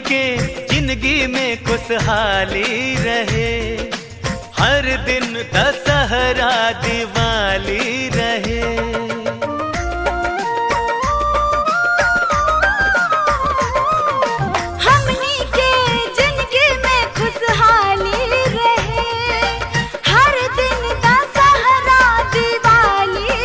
के जिंदगी में खुशहाली रहे हर दिन दशहरा दिवाली रहे हमनी के जिंदगी में खुशहाली रहे हर दिन दशहरा दिवाली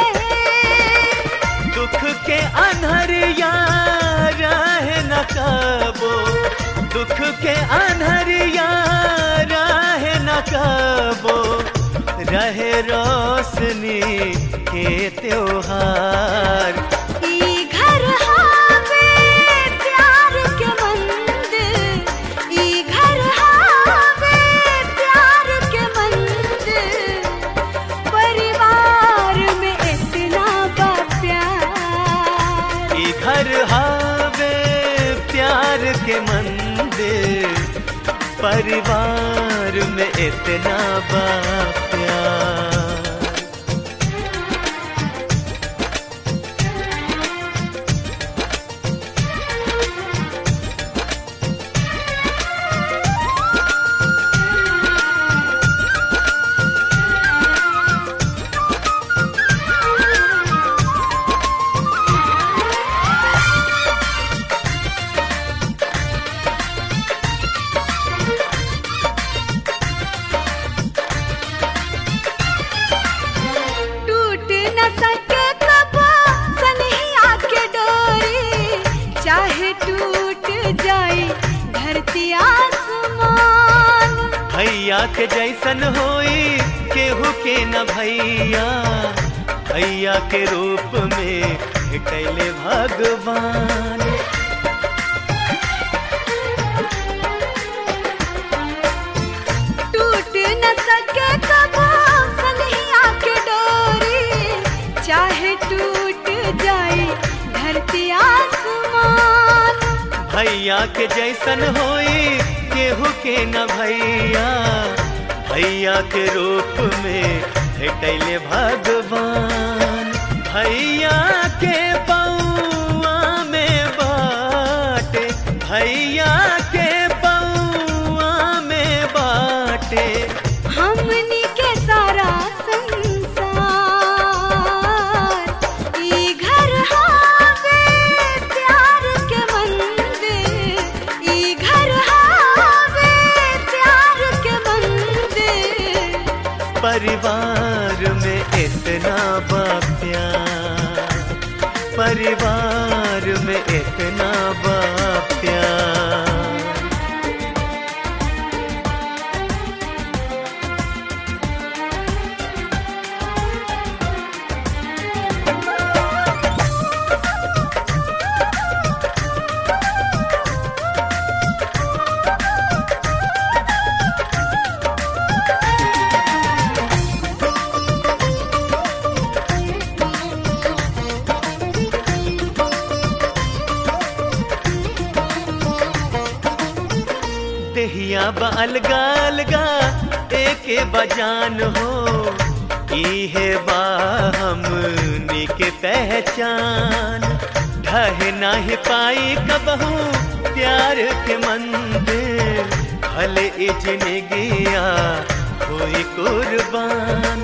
रहे दुख के अनहरिया रहे न कबो दुख के अनहरिया रहे न कबो रहे रोशनी के त्योहार ई घर हावे प्यार के मंदिर ई घर हावे प्यार के मंदिर परिवार में इतना बा प्यार ई घर हावे प्यार के मंदिर परिवार में इतना बा प्यार टूट न सके कबो सनहिया के डोरी चाहे टूट जाए धरती आसमान भैया के जैसन होई केहू के न भैया भैया के रूप में कैले भगवान टूट न सके कबो सनहिया के डोरी चाहे टूट जाए धरती आसमान भैया के जैसन होई केहू के न भैया भैया के रूप में कैले भगवान भैया के बउआ में बाटे भैया के बउआ में बाटे हमनी के सारा संसार ई घर हावे प्यार के मंदिर ई घर हावे प्यार के मंदिर परिवार में इतना बा प्यार परिवार में इतना बा प्यार देहिया बा अलगा अलगा एके बजान हो इहे बा हमनी के पहचान ढह नाही पाई कबहू प्यार के मंदिर भले इजने गया कोई कुर्बान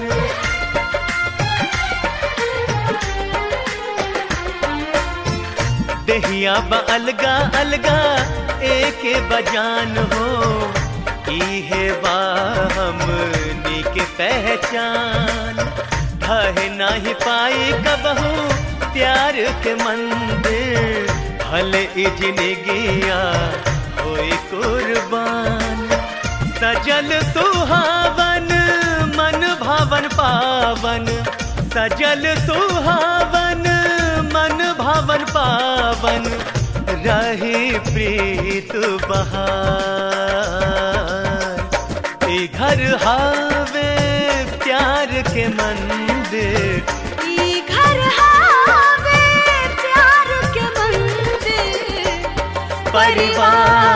देहिया बा अलगा अलगा एके बजान हो इहे बा हमनी के पहचान ढह नाही पाई कबहू प्यार के मंदिर भले इजने गया होई कुर्बान सजल सुहावन मन भावन पावन सजल सुहावन मन भावन पावन रही प्रीत बहार ए घर हावे प्यार के मंदिर ई घर हावे प्यार के मंदिर परिवार